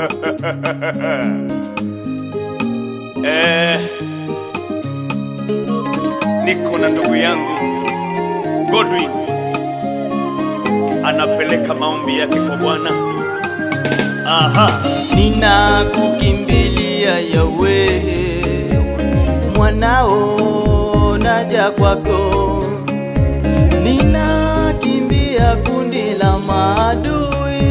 Eh, niko na ndugu yangu Godwin anapeleka maombi yake kwa Bwana. Aha, ninakukimbilia yawe mwanao naja kwako ninakimbia kundi la maadui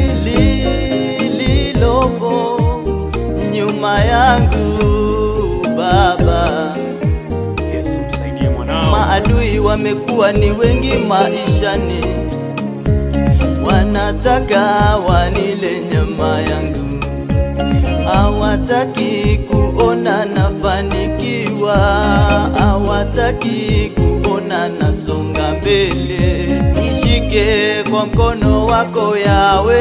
lililopo nyuma yangu baba Yesu msaidie mwanao. maadui wamekuwa ni wengi maishani wanataka wanile nyama yangu hawataki kuona nafanikiwa hawataki kuona nasonga mbele nishike kwa mkono wako yawe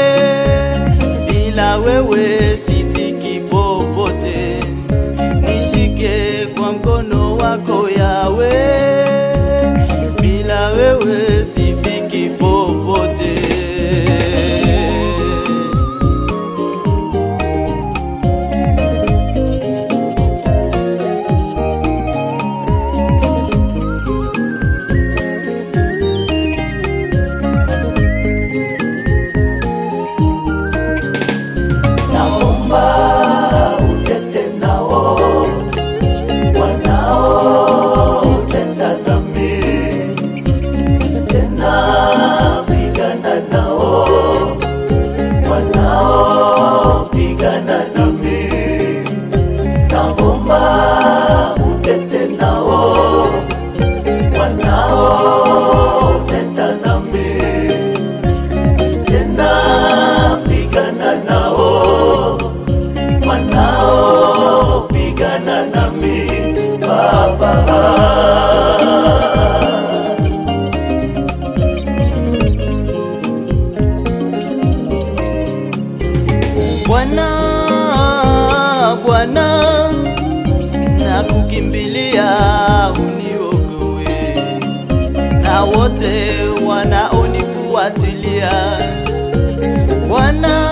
bila wewe sifiki popote nishike kwa mkono wako yawe bila wewe sifiki popote naomba utete nao wanaoteta nami tena pigana nao wanaopigana nami naomba utete nao wanaoteta nami tena pigana nao wanaopigana nami baba Bwana, Bwana, nakukimbilia uniokoe na wote wanaonifuatilia. Bwana,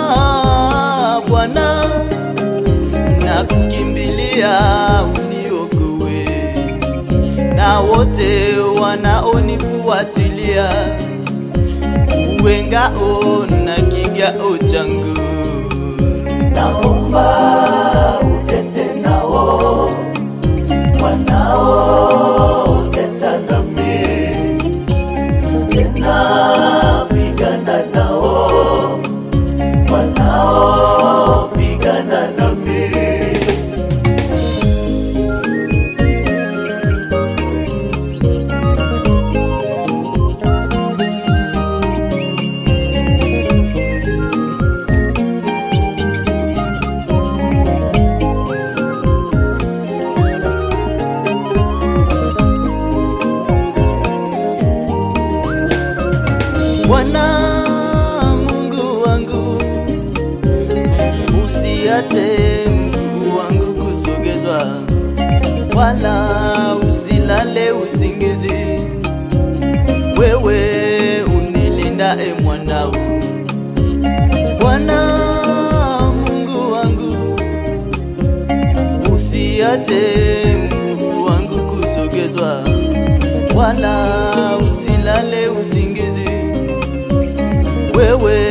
Bwana, nakukimbilia uniokoe na wote wanaonifuatilia uwe ngao na kigao changu naomba utete nao wanaoteta nami tena pigana nao wanaopigana nami Bwana Mungu wangu, usiate mguu wangu kusogezwa, wala usilale usingizi. Wewe unilinda e mwanao, Bwana Mungu wangu, usiache mguu wangu kusogezwa, wala usilale usingizi wewe